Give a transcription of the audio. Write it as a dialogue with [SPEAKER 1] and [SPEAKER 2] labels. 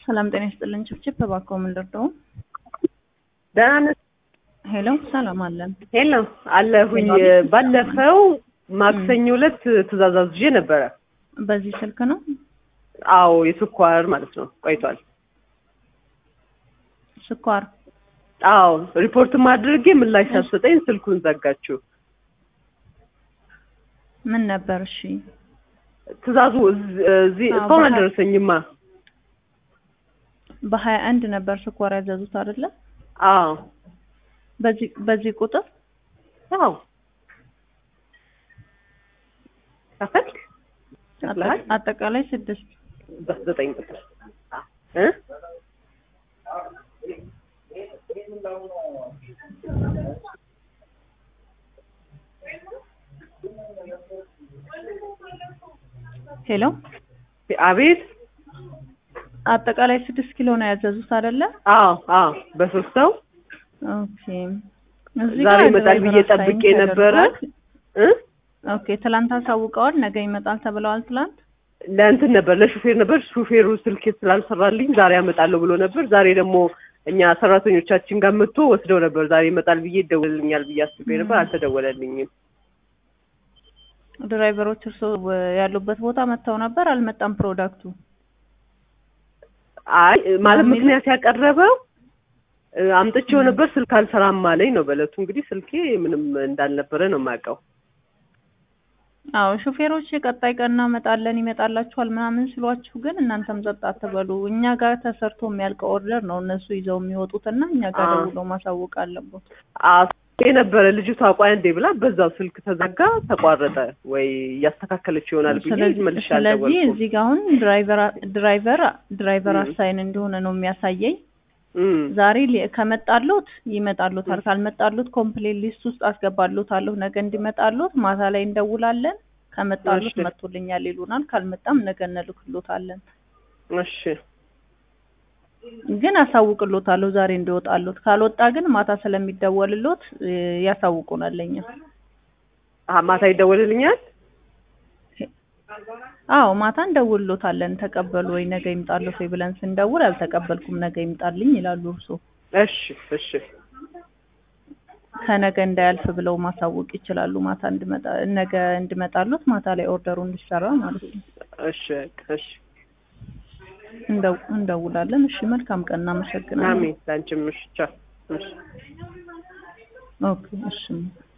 [SPEAKER 1] ሰላም ጤና ይስጥልን። ችብችብ እባክዎ ምን ልርዳው?
[SPEAKER 2] ደህና ነህ?
[SPEAKER 1] ሄሎ ሰላም አለን።
[SPEAKER 2] ሄሎ አለሁኝ። ባለፈው ማክሰኞ ዕለት ትእዛዝ አዝዤ ነበረ።
[SPEAKER 1] በዚህ ስልክ ነው?
[SPEAKER 2] አዎ የስኳር ማለት ነው። ቆይቷል።
[SPEAKER 1] ስኳር
[SPEAKER 2] አዎ ሪፖርትም አድርጌ ምላሽ ሳትሰጠኝ ስልኩን ዘጋችው።
[SPEAKER 1] ምን ነበር? እሺ
[SPEAKER 2] ትእዛዙ እዝ- እዚህ
[SPEAKER 1] አዎ፣
[SPEAKER 2] እስካሁን
[SPEAKER 1] በሀ-
[SPEAKER 2] አልደረሰኝማ።
[SPEAKER 1] በሀያ አንድ ነበር ስኳር ያዘዙት አይደለ?
[SPEAKER 2] አዎ
[SPEAKER 1] በዚህ በዚህ ቁጥር
[SPEAKER 2] አዎ ከፈልክ ከፍለሃል?
[SPEAKER 1] አጠ- አጠቃላይ ስድስት
[SPEAKER 2] በዘጠኝ ቁጥር እ
[SPEAKER 1] ሄሎ
[SPEAKER 2] አቤት
[SPEAKER 1] አጠቃላይ ስድስት ኪሎ ነው ያዘዙት አይደለ?
[SPEAKER 2] አዎ አዎ በሶስት ሰው
[SPEAKER 1] ኦኬ እዚህ
[SPEAKER 2] ዛሬ
[SPEAKER 1] ጋር
[SPEAKER 2] ይመጣል ብዬ
[SPEAKER 1] ድራይቨር
[SPEAKER 2] ጠብቄ
[SPEAKER 1] አሳይን
[SPEAKER 2] ነበረ
[SPEAKER 1] ተደርጓል።
[SPEAKER 2] እ
[SPEAKER 1] ኦኬ ትላንት አሳውቀዋል፣ ነገ ይመጣል ተብለዋል። ትላንት
[SPEAKER 2] ለእንትን ነበር ለሹፌር ነበር። ሹፌሩ ስልክ ስላልሰራልኝ ዛሬ አመጣለሁ ብሎ ነበር። ዛሬ ደግሞ እኛ ሰራተኞቻችን ጋር መጥቶ ወስደው ነበር። ዛሬ ይመጣል ብዬ ይደወልልኛል ብዬ አስቤ ነበር። አልተደወለልኝም።
[SPEAKER 1] ድራይቨሮች እርሶ ያሉበት ቦታ መጥተው ነበር፣ አልመጣም ፕሮዳክቱ።
[SPEAKER 2] አይ ማለት
[SPEAKER 1] በሚለው?
[SPEAKER 2] ምክንያት ያቀረበው እ፣ አምጥቼው ነበር ስልክ አልሰራም አለኝ ነው በለቱ። እንግዲህ ስልኬ ምንም እንዳልነበረ ነው የማውቀው።
[SPEAKER 1] አዎ ሹፌሮች የቀጣይ ቀን እናመጣለን ይመጣላችኋል ምናምን ሲሏችሁ ግን እናንተም ጸጥ አትበሉ። እኛ ጋር ተሰርቶ የሚያልቀው ኦርደር ነው እነሱ ይዘው የሚወጡትና እኛ ጋር
[SPEAKER 2] አዎ።
[SPEAKER 1] ደውለው ማሳወቅ አለቦት።
[SPEAKER 2] የነበረ ልጅቷ ቆይ አንዴ ብላ በዛው ስልክ ተዘጋ፣ ተቋረጠ። ወይ እያስተካከለች ይሆናል ብዬ
[SPEAKER 1] ስለዚህ
[SPEAKER 2] መልሼ
[SPEAKER 1] ስለዚህ
[SPEAKER 2] አልደወልኩም።
[SPEAKER 1] እዚህ ጋር አሁን ድራይቨር ድራይቨር ድራይቨር
[SPEAKER 2] ም።
[SPEAKER 1] አሳይን እንደሆነ ነው የሚያሳየኝ።
[SPEAKER 2] እም፣
[SPEAKER 1] ዛሬ ሊ- ከመጣሉት ይመጣሉታል፣ ካልመጣሉት ኮምፕሌት ሊስት ውስጥ አስገባሉታለሁ። ነገ እንዲመጣሉት ማታ ላይ እንደውላለን። ከመጣሉት
[SPEAKER 2] እሺ።
[SPEAKER 1] መጥቶልኛል ይሉናል፣ ካልመጣም ነገ እንልክሎታለን።
[SPEAKER 2] እሺ
[SPEAKER 1] ግን አሳውቅሎታለሁ ዛሬ እንዲወጣሉት። ካልወጣ ግን ማታ ስለሚደወልሎት እ፣ ያሳውቁናል ለኛ።
[SPEAKER 2] አሀ፣ ማታ ይደወልልኛል።
[SPEAKER 1] አዎ ማታ እንደውልሎታለን። ተቀበሉ ወይ ነገ ይምጣሉት ወይ ብለን ስንደውል አልተቀበልኩም ነገ ይምጣልኝ ይላሉ። እርሶ
[SPEAKER 2] እሺ እሺ
[SPEAKER 1] ከነገ እንዳያልፍ ብለው ማሳወቅ ይችላሉ። ማታ እንድመጣ ነገ እንድመጣሉት ማታ ላይ ኦርደሩ እንዲሰራ ማለት ነው።
[SPEAKER 2] እሺ እሺ።
[SPEAKER 1] እንደው- እንደውላለን። እሺ መልካም ቀን፣ እናመሰግናለን።
[SPEAKER 2] አሜን። ላንቺም እሺ ቻው። እሺ
[SPEAKER 1] ኦኬ እሺ